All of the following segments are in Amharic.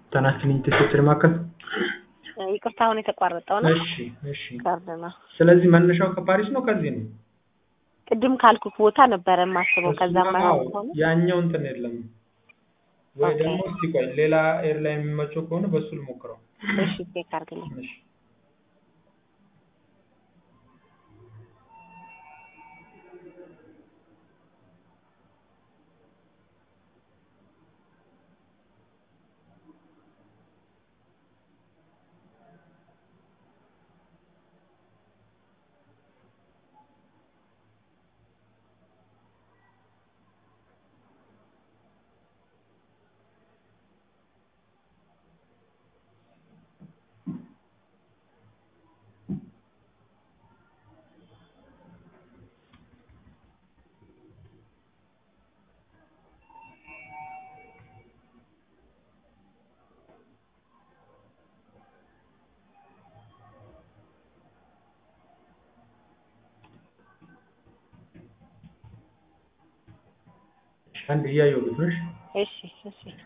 ተናስልኝ ትስስር ማዕከል ይቅርታ አሁን የተቋረጠው ነው እሺ እሺ ካርድ ነው። ስለዚህ መነሻው ከፓሪስ ነው ከዚህ ነው ቅድም ካልኩት ቦታ ነበረ የማስበው። ከዛም እሱማ ባይሆን አዎ፣ ከሆነ ያኛው እንትን የለም ወይ ኦኬ። ደግሞ እስቲ ቆይ ሌላ ኤርላይን የሚመቸው ከሆነ በሱ ልሞክረው እሺ ቼክ አድርግልኝ። እሺ አንድ እያየሁት ነው እሺ እሺ እሺ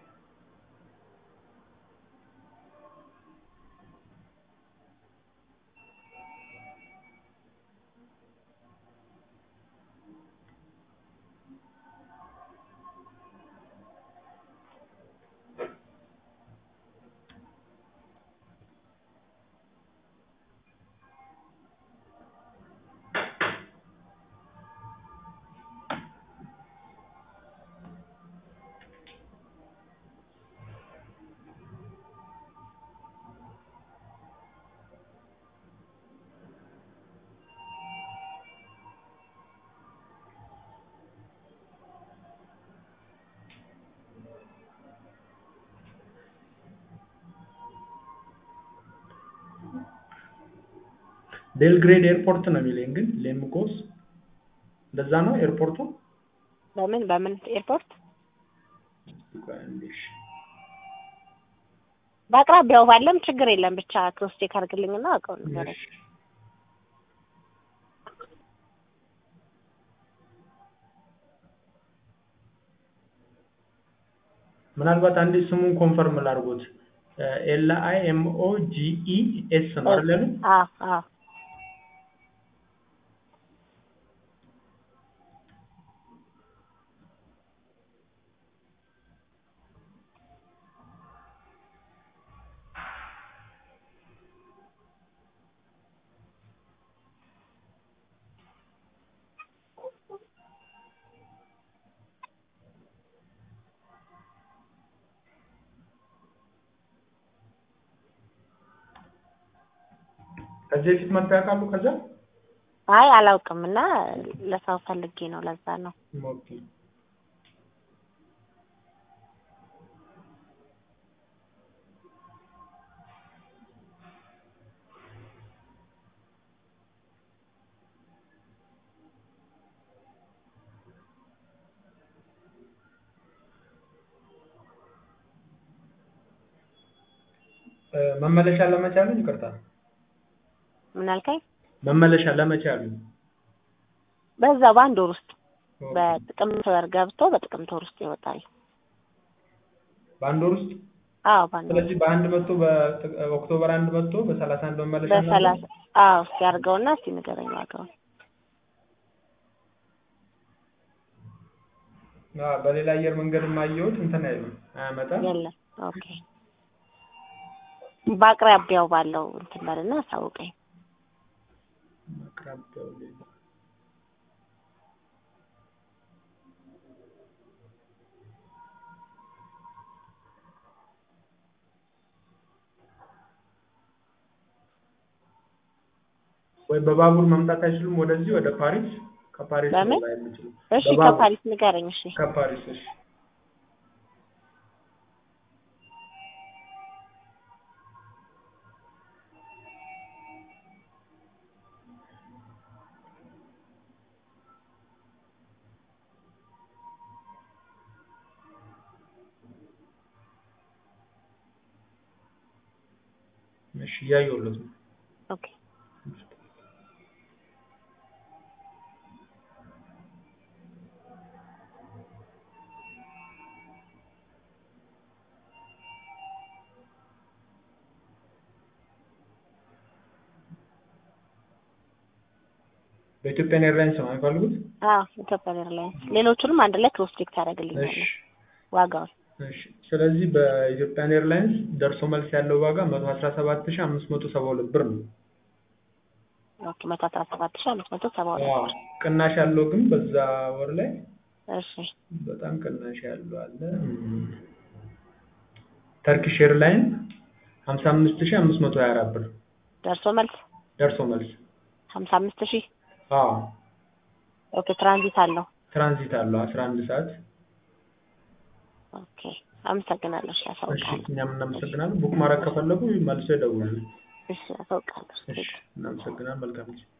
ቤልግሬድ ኤርፖርት ነው የሚለኝ ግን ሌምጎስ እንደዛ ነው ኤርፖርቱ በምን በምን ኤርፖርት ቆይ አንዴ እሺ በአቅራቢያው ባለም ችግር የለም። ብቻ ክሮስ ቼክ አድርግልኝና አውቀው ነገር እሺ ምናልባት አንዴ ስሙን ኮንፈርም ላድርጎት ኤል አይ ኤም ኦ ጂ ኢ ኤስ ነው አይደል ያሉኝ? አዎ አዎ ከዚህ በፊት መጥተው ያውቃሉ ከዛ አይ አላውቅም እና ለሰው ፈልጌ ነው። ለዛ ነው ኦኬ እ መመለሻ ለመቼ አሉኝ? ይቅርታ ምን አልከኝ? መመለሻ ለመቼ አሉኝ? በዛ በአንድ ወር ውስጥ ኦኬ። በጥቅምት ወር ገብቶ በጥቅምት ወር ውስጥ ይወጣል። በአንድ ወር ውስጥ አዎ በአንድ ወር ስለዚህ በአንድ መጥቶ በኦክቶበር አንድ መጥቶ በሰላሳ አንድ መመለሻ ነው ያለው? በሰላሳ አዎ እስኪ አድርገውና እስኪ ንገረኝ ዋጋውን። አዎ በሌላ አየር መንገድም አየሁት እንትን አይልም አያመጣም። የለም ኦኬ። በአቅራቢያው ባለው እንትን በልና አሳውቀኝ። አቅራቢያው ላይ ወይ በባቡር መምጣት አይችሉም ወደዚህ ወደ ፓሪስ? ከፓሪስ ነው በምን? ላይ የምችለው እሺ በባቡር ከፓሪስ ንገረኝ። እሺ ከፓሪስ እሺ እሺ እያየሁለት ነው። ኦኬ በኢትዮጵያን ኤርላይንስ ነው የሚፈልጉት? አዎ ኢትዮጵያን ኤርላይንስ። ሌሎቹንም አንድ ላይ ክሮስ ቼክ ታደርግልኛለህ እሺ ዋጋውን። እሺ። ስለዚህ በኢትዮጵያን ኤርላይንስ ደርሶ መልስ ያለው ዋጋ መቶ አስራ ሰባት ሺህ አምስት መቶ ሰባ ሁለት ብር ነው። ኦኬ መቶ አስራ ሰባት ሺህ አምስት መቶ ሰባ ሁለት አዎ ብር። ቅናሽ ያለው ግን በዛ ወር ላይ እሺ በጣም ቅናሽ ያለው አለ። እም፣ ተርኪሽ ኤርላይን ሀምሳ አምስት ሺህ አምስት መቶ ሀያ አራት ብር ደርሶ መልስ ደርሶ መልስ። ሀምሳ አምስት ሺህ አዎ ኦኬ ትራንዚት አለው። ትራንዚት አለው አስራ አንድ ሰዓት። ኦኬ አመሰግናለሁ። እሺ እሺ አሳውቃለሁ። እኛም እናመሰግናለን። ቡክ ማድረግ ከፈለጉ መልሶ ይደውሉ። እሺ አሳውቃለሁ። እሺ እናመሰግናለን። መልካም ጊዜ